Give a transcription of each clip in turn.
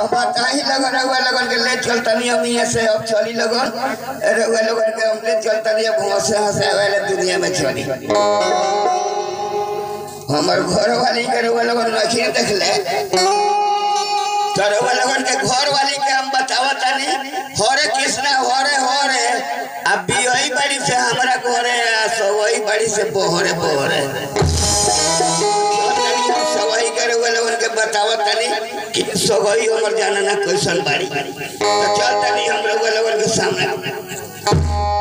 अब बताही लगन रउआ लगन के ले चलतनी हम यहाँ से अब चली लगन रउआ लगन के हम ले चलतनी अब हंसे हंसे वाले दुनिया में चली हमर घर वाली के रउआ लगन नहीं देख ले तो रउआ लगन के घर वाली के हम बतावत तनी हरे कृष्णा हरे हरे अब बियही बड़ी से हमरा घरे आ सवई बड़ी से बोहरे बोहरे सवाई करे वाले उनके बतावत तनी कि सवाई हमर जाना ना कैसन बाड़ी तो चल तनी हम लोग वाले उनके सामने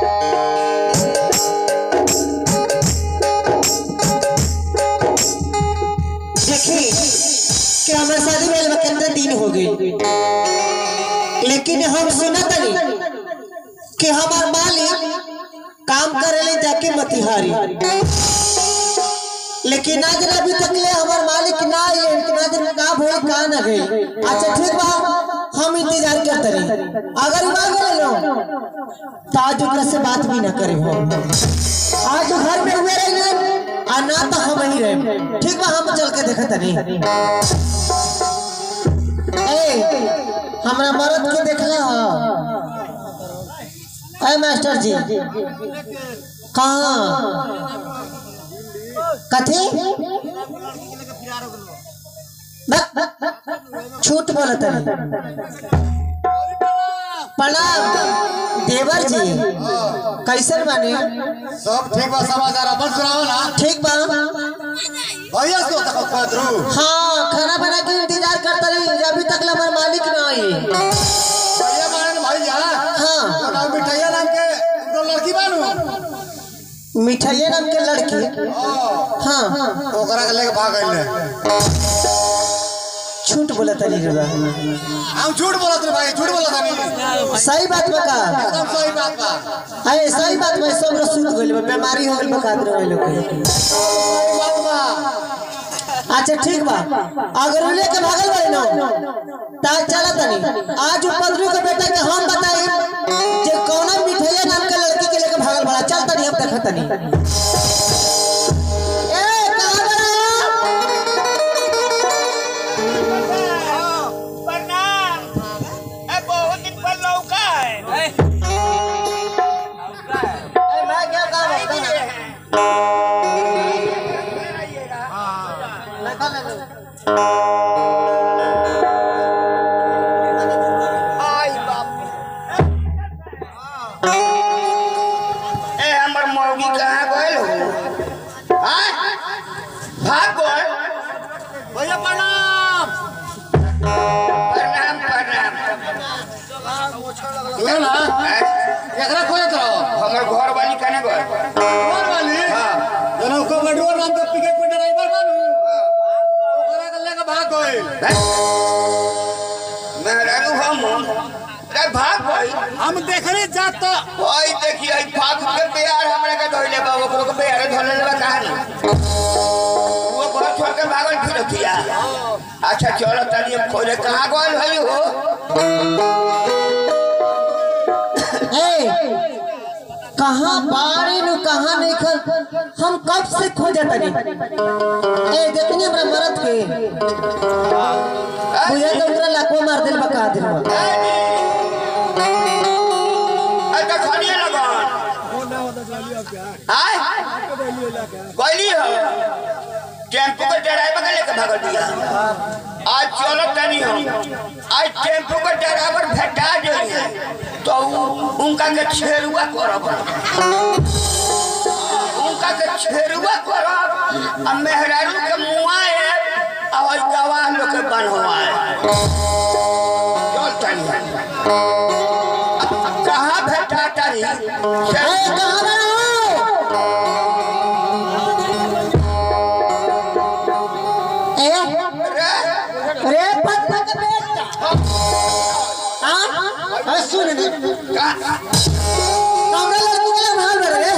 देखी कि हमारे शादी भेल बा कितने दिन हो गए लेकिन हम सुना तनी कि हमार मालिक काम करेले जाके मतिहारी लेकिन आज अभी तक ले हमार मालिक ना आए लेकिन आज का भइल का ना गई अच्छा ठीक बा हम इंतजार करते रही अगर ना गए लो तो आज ओकरा से बात भी ना करे हम आज घर में हुए रहे आ ना तो हम ही रहे ठीक बा हम चल के देखत नहीं ए हमरा मरद के देखला ह ए मास्टर जी कहाँ कथी बक, झूठ बोलत है प्रणाम देवर जी कैसन बानी सब ठीक बा समाचार अपन सुनाओ ना ठीक बा भैया सो तक पदरू हाँ खाना बना के इंतजार करता रही अभी तक ले हमारे मालिक ना आए भैया मारन भैया हाँ तो नाम मिठाइया नाम के तो लड़की बानू मिठाइया नाम के लड़की हाँ ओकरा के लेके भाग गइले झूठ बोला तनी रबा हम झूठ बोलत रे भाई झूठ बोलत नहीं सही बात बका एकदम सही बात बा अरे सही बात में सब लोग सुन गइल बा बीमारी हो गइल बा खातिर वाले लोग के। सही बात बा अच्छा ठीक बा अगर उले के भागल बारे ना ता चला तनी आज उ पदरू के बेटा के हम बताई जे कौना मिठाइया नाम के लड़की के लेके भागल बड़ा चल तनी हम देखत तनी ए कहां बड़ा प्रणाम ए बहुत दिन पर लौका है ए मैं क्या काम होता ना आई बाप ए हमर मौगी कहाँ गइल हो हाँ? भाग गइल भैया प्रणाम प्रणाम प्रणाम सुनो ना हैं? एकरा खोजत रहो हमर घर वाली कने गइल कौन वाली हाँ। जनौ को गडुआ नाम के पिकअप पे ड्राइवर बानू ओकरा के लेके भाग गइल हैं? मेहरारू हम रे भाग गइल हम देखने जात तो ओई देखी आई फागुन के प्यार हमरा के धइले बा ओकरो के प्यार धइले बा कहानी वो घर छोड़ के भागल फिरतिया अच्छा चलो तनी अब खोजे कहाँ गइल भाई हो ए कहाँ बाड़ी नु कहाँ नहीं खल हम कब से खोजे तनी ए देखनी हमरा मरद के बुझे तो ओकरा लाखों मार दिल बका दिल बा अच्छा खानिए लगन आय गइली हो टेम्पू के ड्राइवर के लेके भागल दिया आज चलो तनी हम आज टेम्पू के ड्राइवर भेटा जाइए तो उ- उनका के छेरुआ करब उनका के छेरुआ करब आ मेहरारू के मुआए आ ओइ गवाह लोग के बनवाए चल तनी कहाँ भेटा तनी ए कहाँ बड़ा हो ए रे पत्ता का बेटा हां अरे सुन दे कमरा लड़की के भाल रे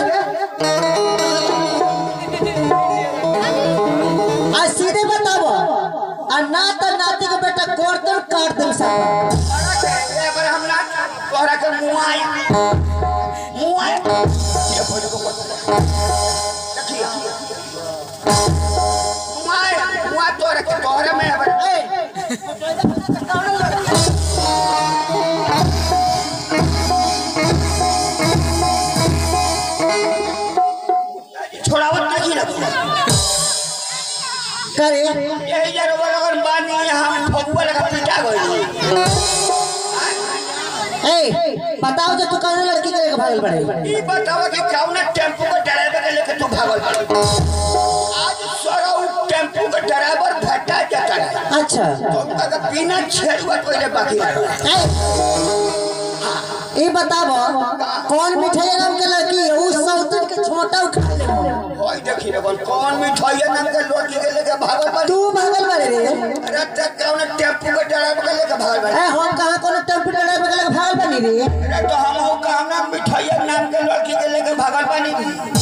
आ सीधे बताओ आ ना तो नाती के बेटा कोर तो काट दे सब एबर हम ना तोहरा के मुआई मुआई ये बोल को देखिए मुआई मुआ तोहरा के तोहरा में एबर ए करे यही जरा वो लोगन बानी हम ठोकुआ लगा पिटा गई ए बताओ जो तू कौन लड़की के लेके भागल पड़े ई बतावा कि कौन टेम्पू के ड्राइवर के लेके तू भागल बाड़ी? आज सरो टेम्पू के ड्राइवर भट्टा जाता है अच्छा तुम अगर बिना छेड़ुआ पहले बाकी रहो ए ये बताबो कौन मिठाई नाम के लड़की है उस सौतन के छोटा उठा ले ओए देखी रे बोल कौन मिठाई नाम के लड़की के लेके भागल बाड़ी? तू भागल बड़े रे अरे तक कौन टेम्पू के ड्राइवर के लेके भागल बाड़ी? ए हम कहां कोनो टेम्पो ड्राइवर के लेके भागल बनी रे अरे तो हम हो कहना मिठाई नाम के लड़की के लेके भागल बानी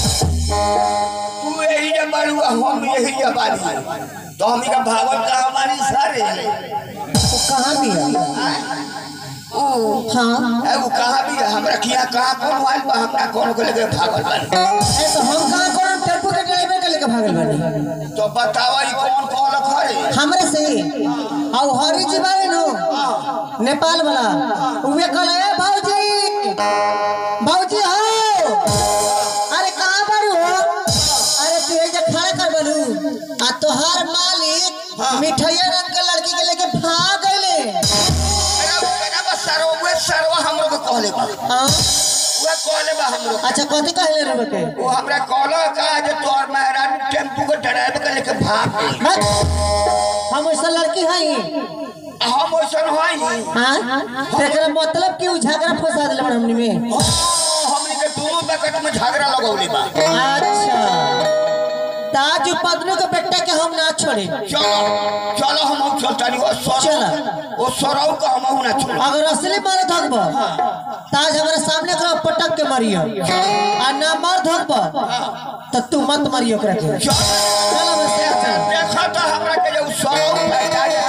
तू यही जे बाड़ू हम यही जे बानी तो हम का भागल का हमारी सारे वो कहां भी है ओ हां ए वो कहाँ भी है हमरा किया कहाँ कौन आइल बा हमरा कौन को लेके भागल बानी ए तो हम कहां कोनो टेम्पो के ड्राइवर के लेके भागल बनी तो बतावा ई कौन कौन खरे हमरे से और हरी जी बारे नो नेपाल वाला उहे कहले ए भौजी भौजी हो अरे कहां बारू हो अरे तू ये जे खड़ा कर बनू आ तोहार मालिक मिठाइया रंग के लड़की के लेके भाग गइले अरे वो कहना बा सरवा वे सरवा हमरो के कहले बा हां वे कहले बा हमरो अच्छा कथी कहले रे बके वो हमरा कहलो का जे तोर महाराज टेम्पू के ड्राइवर के लेके भाग गई हट। हम ऐसा लड़की हई हम ओसन होई हां तेरा मतलब कि उ झगड़ा फंसा दिले बड़ हमनी में हमनी के दोनों बकट में झगड़ा लगौले बा अच्छा ताज पदनू के बेटा के हम ना छोड़े चलो चलो हम चलतानी ओ चल। सरौ ओ सरौ का हम ना छोड़ अगर असली मारे धकब ताज हमारे सामने करो पटक के मारियो आ ना मार धकब तो तू मत मारियो ओकरा के चल चल हमरे साथ चल देखा तो हमरा के जो सरौ फैला